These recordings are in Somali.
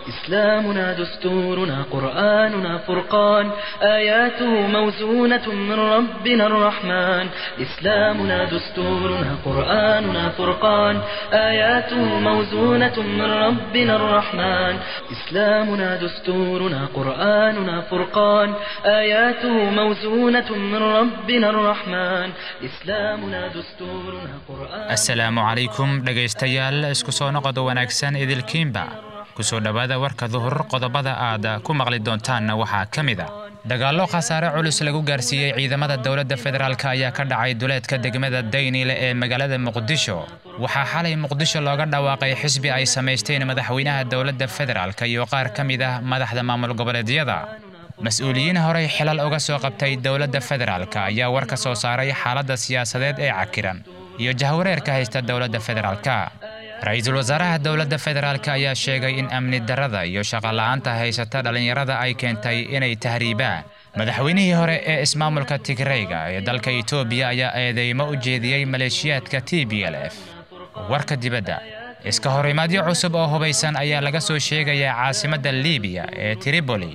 إسلامنا دستورنا قرآننا فرقان آياته موزونة من ربنا الرحمن إسلامنا دستورنا قرآننا فرقان آياته موزونة من ربنا الرحمن إسلامنا دستورنا قرآننا فرقان آياته موزونة من ربنا الرحمن إسلامنا دستورنا قرآن asalaamu calaykum dhegaystayaal isku soo noqoda wanaagsan idilkiinba kusoo dhowaada warka duhur qodobada aad ku maqli doontaanna waxaa ka mid a dagaallo khasaare culus lagu gaarsiiyey ciidamada dowladda federaalk ayaa ka dhacay duleedka degmada daynile ee magaalada muqdisho waxaa xalay muqdisho looga dhawaaqay xisbi ay samaysteen madaxweynaha dowladda federaalk iyo qaar ka mid ah madaxda maamul goboleedyada mas-uuliyiin horey xilal uga soo qabtay dowladda federaalk ayaa war ka soo saaray xaaladda siyaasadeed ee cakiran iyo jahwareerka haysta dowladda federaalka ra-iisul wasaaraha dowladda federaalk ayaa sheegay in amni darrada iyo shaqola'aanta haysata dhallinyarada ay keentay inay tahriibaan madaxweynihii hore ee ismaamulka tigreyga ee dalka itoobiya ayaa eedeymo u jeediyey maleeshiyaadka t b l f warka dibadda iska horimaadyo cusub oo hubaysan ayaa laga soo sheegayaa caasimadda liibiya ee tripoli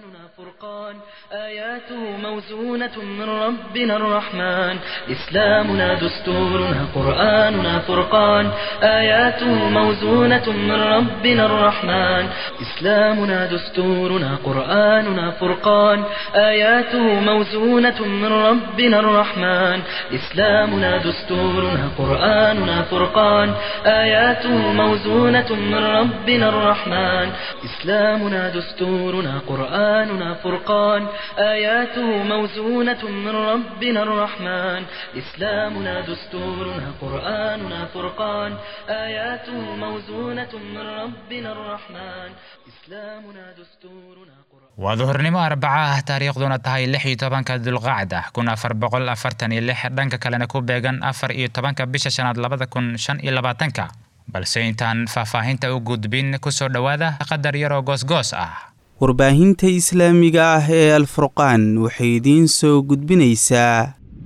فرقان آياته موزونة من ربنا الرحمن إسلامنا دستورنا قرآننا فرقان آياته موزونة من ربنا الرحمن إسلامنا دستورنا قرآننا فرقان آياته موزونة من ربنا الرحمن إسلامنا دستورنا قرآننا فرقان آياته موزونة من ربنا الرحمن إسلامنا دستورنا قرآننا فرقان آياته موزونة من ربنا الرحمن إسلامنا دستورنا قرآننا فرقان آياته موزونة من ربنا الرحمن إسلامنا دستورنا قرآن waa duhurnimo arbaca ah taariikhduna tahay lix iyo tobanka dulqacda kun afar boqol afartan iyo lix dhanka kalena ku beegan afar iyo tobanka bisha shanaad labada kun shan iyo labaatanka balse intaan faahfaahinta u gudbin kusoo dhowaada qadar yaroo goosgoos ah warbaahinta islaamiga ah ee alfurqaan waxay idiin soo gudbinaysaa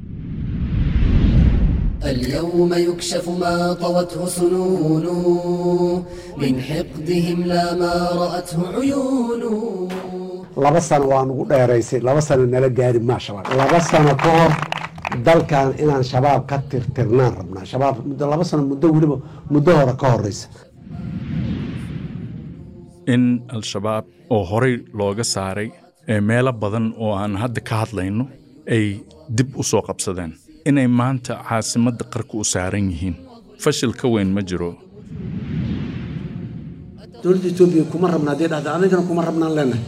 اليوم يكشف ما طوته سنون من حقدهم لا ما رأته عيون laba sano waa nugu dheeraysay laba sano nala gaari maa shabaab laba sano ka hor dalkan inaan shabaab ka tirtirnaan rabnaa shabaab muddo laba sano muddo weliba muddo hore ka horeysa in al-shabaab oo horey looga saaray ee meelo badan oo aan hadda ka hadlayno ay dib u soo qabsadeen inay maanta caasimadda qarka u saaran yihiin fashil ka weyn ma jiro dowladda etoobiya kuma rabna haddii dhahda anigana kuma rabnaan leenahay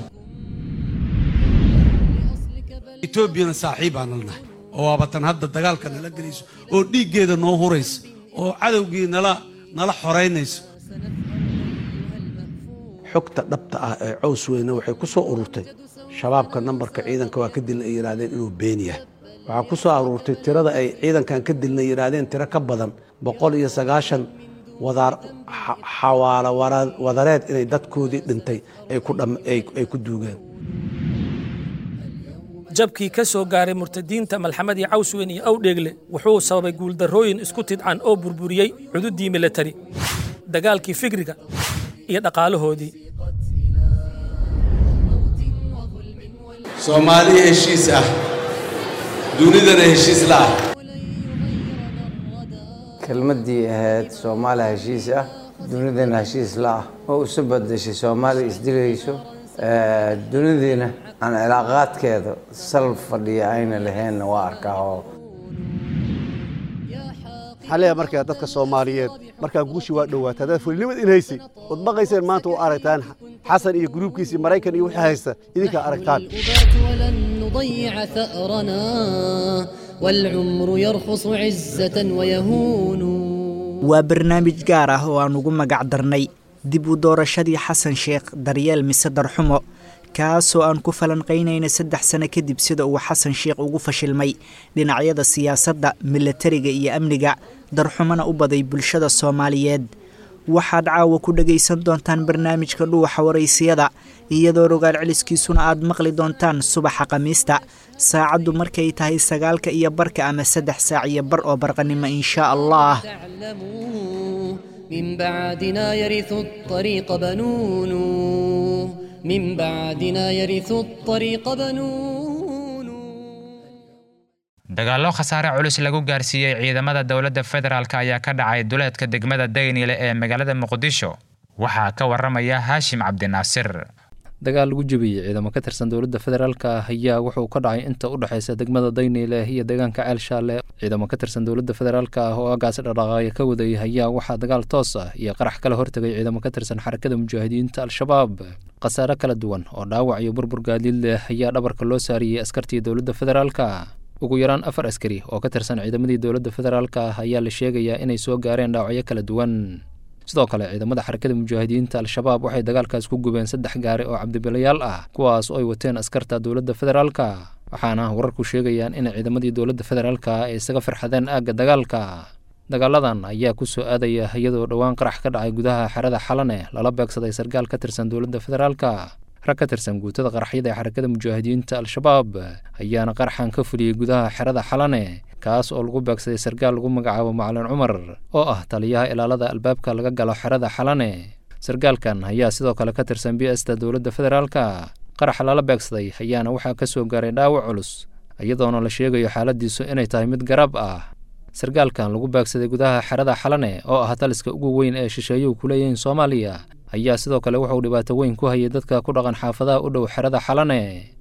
etoobiyana saaxiibaan lanahay oo waabatan hadda dagaalka nala gelayso oo dhiiggeeda noo huraysa oo cadowgii nala nala xoraynayso xogta dhabta ah ee cows weyne waxay ku soo ururtay shabaabka nambarka ciidanka waa ka dilna ay yidhaahdeen inuu been yahay waxaa ku soo aruurtay tirada ay ciidankan ka dilna yidhaahdeen tiro ka badan boqol iyo sagaashan wadaar xawaalo wadareed inay dadkoodii dhintay ay ku duugeen jabkii ka soo gaaray murtadiinta malxamadii cawsweyn iyo awdheegle wuxuu sababay guuldarrooyin isku tidcan oo burburiyey cududii milatari dagaalkii fikriga iyo dhaqaalahoodii soomaali heshiis ah dunidana heshiis la ah kelmaddii ahayd soomaaliya heshiis ah dunidana heshiis la ah oo isu badashay soomaaliya isdilayso dunidiina aan cilaaqaadkeeda sal fadhiya ayna lahaynna waa arkaa oo xalaya markaa dadka soomaaliyeed markaa guushi waa dhowaata haddaad fulinimad in haysay ood baqayseen maanta u aragtaan xasan iyo gruubkiisii maraykan iyo wixii haysta idinkaa aragtaan ولن نضيع ثأرنا والعمر يرخص عزة ويهون waa barnaamij gaar ah oo aan ugu magac darnay dib u doorashadii xasan sheekh daryeel mise darxumo kaasoo aan ku falanqaynayna saddex sano kadib sida uu xasan sheekh ugu fashilmay dhinacyada siyaasadda milatariga iyo amniga darxumona u baday bulshada soomaaliyeed waxaad caawa ku dhagaysan doontaan barnaamijka dhuuxa waraysiyada iyadoo rogaal celiskiisuna aad maqli doontaan subaxa khamiista saacaddu markay tahay sagaalka iyo barka ama saddex saac iyo bar oo barqanimo inshaa allah من بعدنا يرث الطريق بنون من بعدنا يرث الطريق بنون dagaallo khasaare culus lagu gaarsiiyey ciidamada dowladda federaalk ayaa ka dhacay duleedka degmada daynile ee magaalada muqdisho waxaa ka waramaya haashim cabdinaasir dagaal lagu jebiyey ciidamo ka tirsan dowladda federaalka ah ayaa wuxuu ka dhacay inta u dhexaysa degmada dayniile iyo deegaanka ceel shaale ciidamo ka tirsan dowladda federaalka ah oo agaasi dhaqdhaqaaqya ka waday ayaa waxaa dagaal toos ah iyo qarax kala hortegay ciidamo ka tirsan xarakada mujaahidiinta al-shabaab khasaare kala duwan oo dhaawac iyo burbur gaadiid leh ayaa dhabarka loo saariyey askartii dowladda federaalka ugu yaraan afar askari oo ka tirsan ciidamadii dowladda federaalka ah ayaa la sheegayaa inay soo gaareen dhaawacyo kala duwan sidoo kale ciidamada xarakada mujaahidiinta al-shabaab waxay dagaalkaas ku gubeen saddex gaari oo cabdibilayaal ah kuwaas oo ay wateen askarta dowladda federaalka waxaana wararku sheegayaan in ciidamadii dowladda federaalka ay isaga farxadeen aagga dagaalka dagaaladan ayaa ku soo aadaya iyadoo dhowaan qarax ka dhacay gudaha xerada xalane lala beegsaday sargaal ka tirsan dowladda federaalka rag ka tirsan guutada qaraxyada ee xarakada mujaahidiinta al-shabaab ayaana qaraxan ka fuliyey gudaha xerada xalane kaas oo lagu beegsaday sargaal lagu magacaabo macalin cumar oo ah taliyaha ilaalada albaabka laga galo xerada xalane sargaalkan ayaa sidoo kale ka tirsan b sta dowladda federaalka qaraxa lala beegsaday ayaana waxaa ka soo gaaray dhaawac culus iyadoona la sheegayo xaaladiisu inay tahay mid garab ah sargaalkan lagu beegsaday gudaha xerada xalane oo ah taliska ugu weyn ee shisheeyuhu ku leeyihiin soomaaliya ayaa sidoo kale wuxuu dhibaato weyn ku hayay dadka ku dhaqan xaafadaha u dhow xerada xalane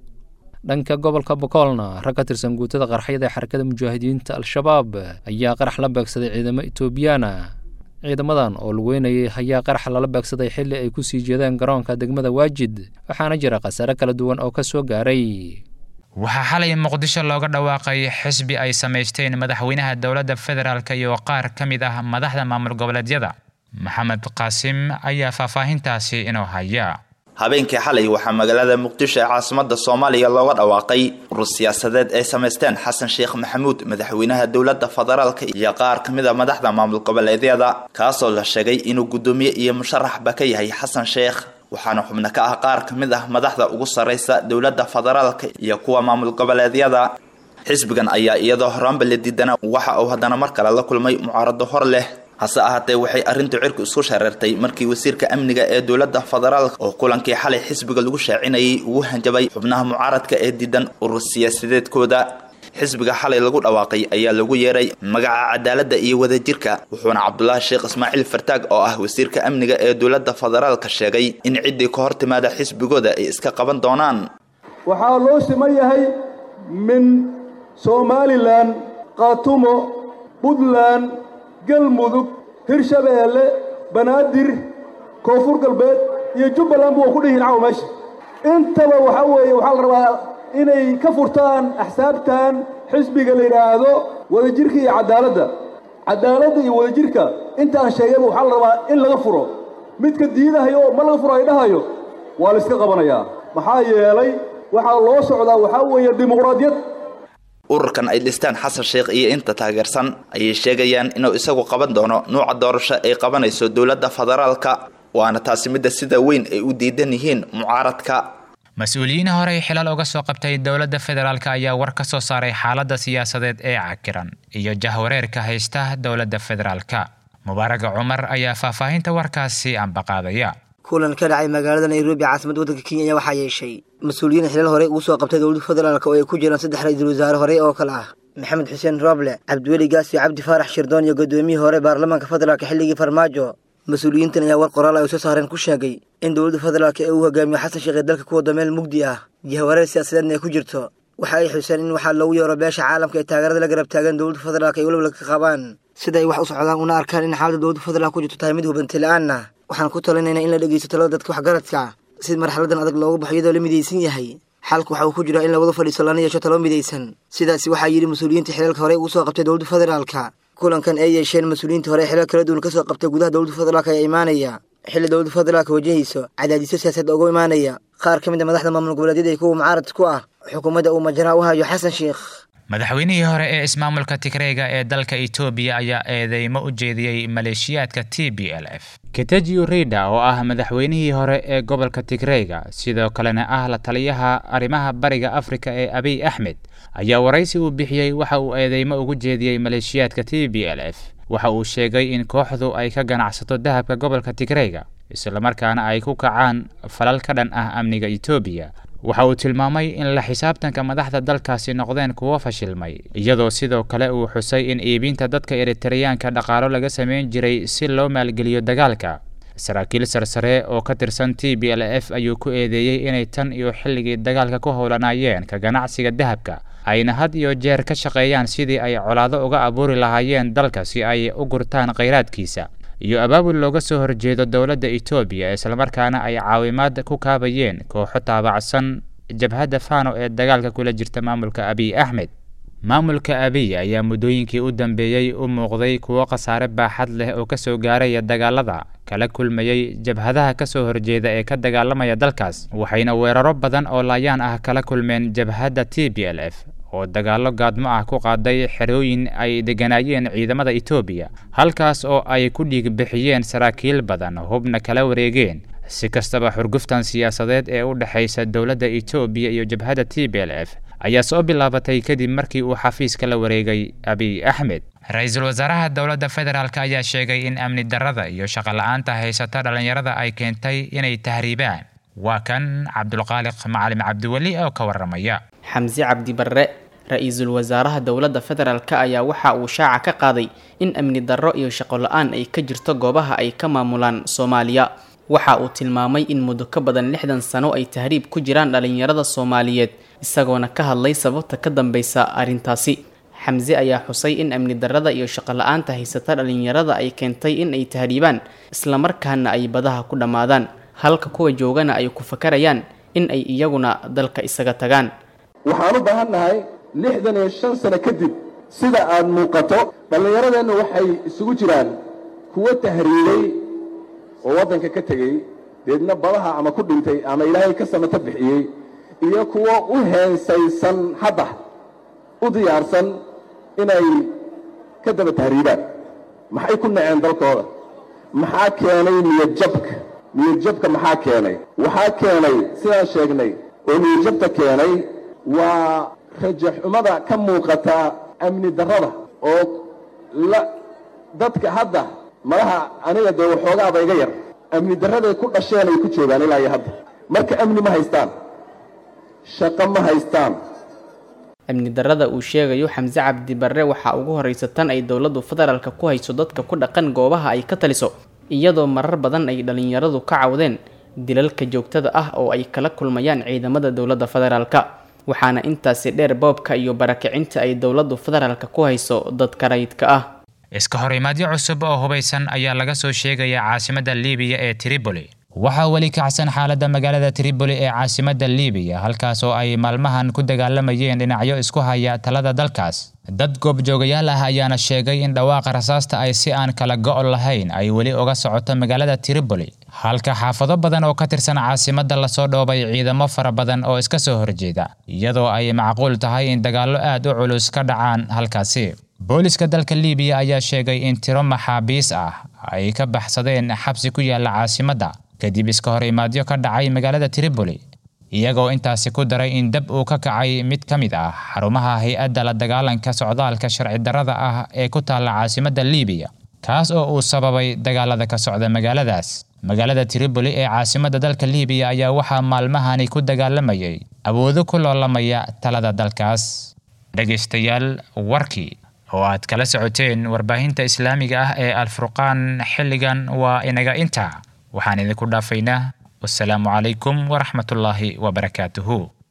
dhanka gobolka bokoolna rag ka tirsan guutada qarxyada ee xarakada mujaahidiinta al-shabaab ayaa qarax la beegsaday ciidamo etoobiyaana ciidamadan oo lugeynayay ayaa qarax lala beegsaday xilli ay ku sii jeedeen garoonka degmada waajid waxaana jira khasaare kala duwan oo ka soo gaaray waxaa xalay muqdisho looga dhawaaqay xisbi ay samaysteen madaxweynaha dowladda federaalk iyo qaar ka mid ah madaxda maamul goboleedyada maxamed qaasim ayaa faahfaahintaasi inoo haya habeenkii xalay waxaa magaalada muqdisho ee caasimada soomaaliya looga dhawaaqay urur siyaasadeed ay samaysteen xasan sheekh maxamuud madaxweynaha dowladda federaalka iyo qaar ka mid a madaxda maamul goboleedyada kaasoo la sheegay inuu guddoomiye iyo musharaxba ka yahay xasan sheekh waxaana xubno ka ah qaar ka mid ah madaxda ugu sarraysa dowladda federaalka iyo kuwa maamul goboleedyada xisbigan ayaa iyadoo horaanba la diidana waxa uu haddana mar kale la kulmay mucaarado hor leh hase ahaatee waxay arrintu cirku isku shareertay markii wasiirka amniga ee dowladda federaalka oo kulankii xalay xisbiga lagu shaacinayay ugu hanjabay xubnaha mucaaradka ee diidan urur siyaasadeedkooda xisbiga xalay lagu dhawaaqay ayaa lagu yeeray magaca cadaaladda iyo wadajirka wuxuuna cabdulaahi sheekh ismaaciil fartaag oo ah wasiirka amniga ee dowladda federaalka sheegay in ciddii ka hor timaada xisbigooda ay iska qaban doonaan waxaa loo siman yahay min somalilan khaatumo puntland galmudug hirshabeelle banaadir koonfur galbeed iyo jubbaland bu ku dhihiin caw meesha intaba waxaa weeye waxaa la rabaa inay ka furtaan axsaabtan xisbiga la yidhaahdo wadajirka iyo cadaaladda cadaaladda iyo wadajirka intaan sheegayba waxaa la rabaa in laga furo midka diidahayo oo ma laga furo ay dhahayo waa la iska qabanayaa maxaa yeelay waxaa loo socdaa waxaa weeye dimuqraadiyad ururkan ay dhistaan xasan sheekh iyo inta taageersan ayay sheegayaan inuu isagu qaban doono nuuca doorasho ay qabanayso dowladda federaalka waana taasi midda sida weyn ay u diidan yihiin mucaaradka mas-uuliyiin horey xilal uga soo qabtay dowladda federaalk ayaa war ka soo saaray xaaladda siyaasadeed ee cakiran iyo jahwareerka haysta dowladda federaalka mubaaraga cumar ayaa faahfaahinta warkaasi ambaqaadaya kulan ka dhacay magaalada nairobi caasimada waddanka kenya ayaa waxaa yeeshay mas-uuliyiin xilal horey ugu soo qabtay dowladda federaalk oo ay ku jiraan saddex ra-iisul wasaare horey oo kale ah maxamed xuseen roble cabdiweli gaasi cabdi faarax shirdoon iyo guddoomiyihii hore baarlamaanka federaalk xilligii farmaajo mas-uuliyiintan ayaa war qoraal ay soo saareen ku sheegay in dowladda federaalk ee uu hogaamiyo xasan sheekh ee dalka ku wada meel mugdi ah jahwareer siyaasadeedna ay ku jirto waxa ay xuseen in waxaa loogu yeero beesha caalamka ee taageerada la garab taagan dowladda federaalk ay weliba ka qabaan sida ay wax u socdaan una arkaan in xaaladda dowladda federaalk ku jirto tahay mid hubanti la-aanna waxaan ku talinaynaa in la dhegeysto talada dadka waxgaradka si marxaladan adag looga baxo iyadoo la midaysan yahay xalku waxa uu ku jiraa in lawada fadhiisto lana yeesho talo midaysan sidaasi waxaa yidhi mas-uuliyiinta xilaalka horey ugu soo qabtay dowladda federaalka kulankan ay yeesheen mas-uuliyiinta hore xilal kala duwan ka soo qabtay gudaha dowladda federaalk ayaa imaanaya xilli dowladda federaalka wajahayso cadaadisyo siyaasadeed ugu imaanaya qaar ka mid a madaxda maamul goboleedyada iyo kuwa mucaarad ku ah xukuumadda uu majaraha u hayo xasan sheekh madaxweynihii hore ee ismaamulka tigreega ee dalka etoobiya ayaa eedeymo u jeediyey maleeshiyaadka t b l f ketejiu rida oo ah madaxweynihii hore ee gobolka tigreega sidoo kalena ah la taliyaha arrimaha bariga afrika ee abiy axmed ayaa waraysi uu bixiyey waxa uu eedeymo ugu jeediyey maleeshiyaadka t b l f waxa uu sheegay in kooxdu ay ka ganacsato dahabka gobolka tigreega islamarkaana ay ku kacaan falal ka dhan ah amniga etoobiya waxa uu tilmaamay in la xisaabtanka madaxda dalkaasi noqdeen kuwo fashilmay iyadoo sidoo kale uu xusay in iibinta dadka eritareyaanka dhaqaalo laga samayn jiray si loo maalgeliyo dagaalka saraakiil sarsare oo ka tirsan t b l f ayuu ku eedeeyey inay tan iyo xilligii dagaalka ku howlanayeen ka ganacsiga dahabka ayna had iyo jeer ka shaqeeyaan sidii ay colaado uga abuuri lahaayeen dalka si ay u gurtaan khayraadkiisa iyo abaabul looga soo horjeedo dowladda etoobiya islamarkaana ay caawimaad ku kaabayeen kooxo taabacsan jabhadda fano ee dagaalka kula jirta maamulka abiy axmed maamulka abiy ayaa muddooyinkii u dambeeyey u muuqday kuwo khasaare baaxad leh oo kasoo gaaraya dagaalada kala kulmayey jabhadaha kasoo horjeeda ee ka dagaalamaya dalkaas waxayna weeraro badan oo laayaan ah kala kulmeen jabhadda t b l f oo dagaallo gaadmo ah ku qaaday xerooyin ay degganaayeen ciidamada etoobiya halkaas oo ay ku dhiig bixiyeen saraakiil badan hubna kala wareegeen si kastaba xurguftan siyaasadeed ee u dhexaysa dowladda etoobiya iyo jabhadda t b l f ayaa soo bilaabatay kadib markii uu xafiiska la wareegay abiy axmed ra-iisul wasaaraha dowladda federaalk ayaa sheegay in amni darrada iyo shaqola'aanta haysata dhallinyarada ay keentay inay tahriibaan waa kan cabdulqaaliq macalim cabdiweli oo ka waramaya xamse cabdi barre ra-iisul wasaaraha dowladda federaalk ayaa waxa uu shaaca ka qaaday in amni darro iyo shaqo la-aan ay ka jirto goobaha ay ka maamulaan soomaaliya waxa uu tilmaamay in muddo ka badan lixdan sano ay tahriib ku jiraan dhallinyarada soomaaliyeed isagoona ka hadlay sababta ka dambeysa arrintaasi xamse ayaa xusay in amni darrada iyo shaqo la-aanta haysata dhallinyarada ay keentay in ay tahriibaan islamarkaana ay badaha ku dhammaadaan halka kuwa joogana ay ku fakarayaan in ay iyaguna dalka isaga tagaan waxaan u baahan nahay lixdan iyo shan sano kadib sida aad muuqato dhallinyaradeennu waxay isugu jiraan kuwo tahriibay oo waddanka ka tegey deedna badaha ama ku dhintay ama ilaahay ka samato bixiyey iyo kuwo u heensaysan hadda u diyaarsan inay ka daba tahriibaan maxay ku naceen dalkooda maxaa keenay niyadjabka niyadjabka maxaa keenay waxaa keenay sidaan sheegnay oo niyadjabta keenay waa rajaxumada ka muuqata amni darrada oo la dadka hadda malaha aniga dee waxoogaaba iga yar amni darraday ku dhasheen ay ku joogaan ilaa iyo hadda marka amni ma haystaan shaqo ma haystaan amni darrada uu sheegayo xamse cabdi barre waxaa ugu horreysa tan ay dowladdu federaalka ku hayso dadka ku dhaqan goobaha ay ka taliso iyadoo marar badan ay dhallinyaradu ka cawdeen dilalka joogtada ah oo ay kala kulmayaan ciidamada dowladda federaalka waxaana intaasi dheer boobka iyo barakicinta ay dowladdu federaalka ku hayso dadka rayidka ah iska horimaadyo cusub oo hubaysan ayaa laga soo sheegaya caasimadda liibiya ee tripoli waxaa weli kacsan xaaladda magaalada tripoli ee caasimadda liibiya halkaas oo ay maalmahan ku dagaalamayeen dhinacyo isku haya talada dalkaas dad goobjoogayaal ah ayaana sheegay in dhawaaqa rasaasta ay si aan kala go' lahayn ay weli uga socoto magaalada tripoli halka xaafado badan oo ka tirsan caasimadda lasoo dhoobay ciidamo fara badan oo iska soo horjeeda iyadoo ay macquul tahay in dagaallo aad u culus ka dhacaan halkaasi booliska dalka liibiya ayaa sheegay in tiro maxaabiis ah ay ka baxsadeen xabsi ku yaalla caasimadda kadib iska hor imaadyo ka dhacay magaalada tripoli iyagoo intaasi ku daray in dab uu ka kacay mid ka mid ah xarumaha hay-adda la dagaalanka socdaalka sharci darrada ah ee ku taalla caasimadda liibiya kaas oo uu sababay dagaalada ka socda magaaladaas magaalada tripoli ee caasimadda dalka liibiya ayaa waxaa maalmahani ku dagaalamayay awoodo ku loolamaya talada dalkaas dhegaystayaal warkii oo aad kala socoteen warbaahinta islaamiga ah ee alfurqaan xilligan waa inaga intaa waxaan idinku dhaafaynaa wasalaamu calaykum waraxmatullaahi wabarakaatuhu